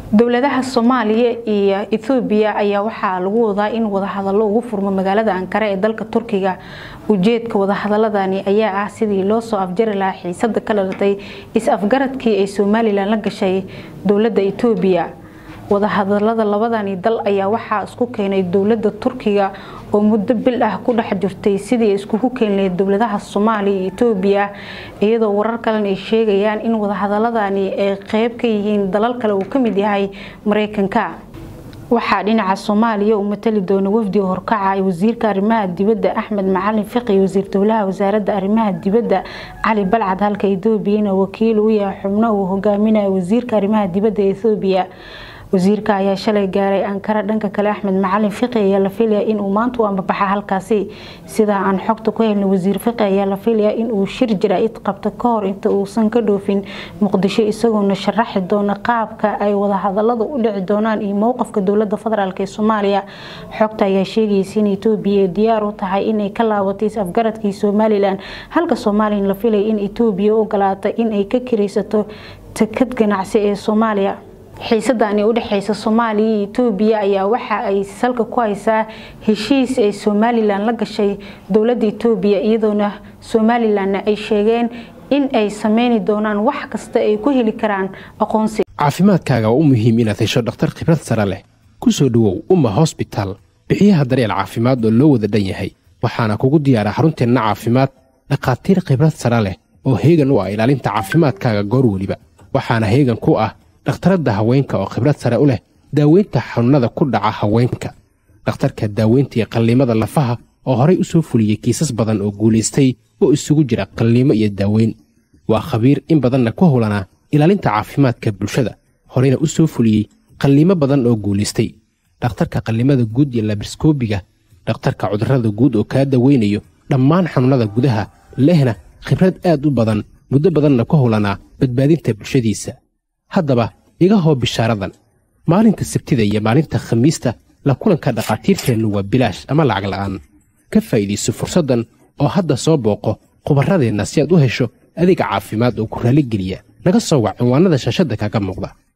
dowladaha soomaaliya iyo ethoobiya ayaa waxaa lagu wadaa in wadahadalo ugu furmo magaalada ankara ee dalka turkiga ujeedka wadahadaladani ayaa ah sidii loo soo afjari lahaa xiisada ka dhalatay is-afgaradkii ay somalilan la gashay dowlada etoobiya wadahadalada labadani dal ayaa waxaa isku keenay dowlada turkiga oo muddo bil ah ku dhex jirtay sidii iskugu keenlayd dowladaha soomaaliya iyo etoobiya iyadoo warar kalen ay sheegayaan in wadahadaladani ay qeyb ka yihiin dalal kale uu kamid yahay mareykanka waxaa dhinaca soomaaliya uu matali doona wafdiga horkaca wasiirka arrimaha dibadda axmed macalin fiqi wasiir dowlaha wasaaradda arrimaha dibadda cali balcad halka etoobiyana wakiil uu yahay xubno uu hogaaminayo wasiirka arrimaha dibadda ee ethoobiya wasiirka ayaa shalay gaaray ankara dhanka kale axmed macalin fiqi ayaa la filaya inuu maanta u ambabaxa halkaasi sidaa aan xogta ku helna wasiir fiqi ayaa la filaya inuu shir jaraa'id qabto ka hor inta uusan ka dhoofin muqdisho isagoona sharaxi doona qaabka ay wadahadalada u dhici doonaan iyo mowqafka dowlada federaalk ee soomaaliya xogta ayaa sheegaysa in etoobiya ay diyaar u tahay inay ka laabatay is-afgaradkii somalilan halka somalilan la filaya in etoobiya u ogolaata inay ka kiraysato takad ganacsi ee soomaaliya xiisadani u dhexeysa soomaaliya iyo etoobiya ayaa waxa ay salka ku haysaa heshiis ay somalilan la gashay dowlada etoobiya iyadoona somalilanna ay sheegeen in ay sameyni doonaan wax kasta ay ku heli karaan aqoonsi caafimaadkaaga waa u muhiim inaad hesho dhakhtar khibrad sare leh ku soo dhowow umma hosbitaal bixiyaha daryeel caafimaad oo loo wada dhan yahay waxaana kugu diyaara xarunteenna caafimaad dhakhaatiir khibrad sare leh oo heegan u ah ilaalinta caafimaadkaaga goor weliba waxaana heegan ku ah dhakhtaradda haweenka oo khibrad sare u leh daaweynta xanuunnada ku dhaca haweenka dhakhtarka daaweynta iyo qalliimada lafaha oo horay u soo fuliyey kiisas badan oo guulaystay oo isugu jira qalliimo iyo daaweyn waa khabiir in badanna ku howlanaa ilaalinta caafimaadka bulshada horeyna u soo fuliyey qalliimo badan oo guulaystay dhakhtarka qallimada guud iyo labriskoobiga dhakhtarka cudurrada guud oo kaa daweynayo dhammaan xanuunnada gudaha lehna khibrad aad u badan muddo badanna ku howlanaa badbaadinta bulshadiisa haddaba iga hoo bishaaradan maalinta sabtida iyo maalinta khamiista la kulanka dhakhaatiirteennu waa bilaash ama lacag la'aan ka faa'iidayso fursaddan oo hadda soo booqo khubarradeenna si aad u hesho adeeg caafimaad oo ku raalligeliya naga soo wac cinwaannada shaashadda kaga muuqda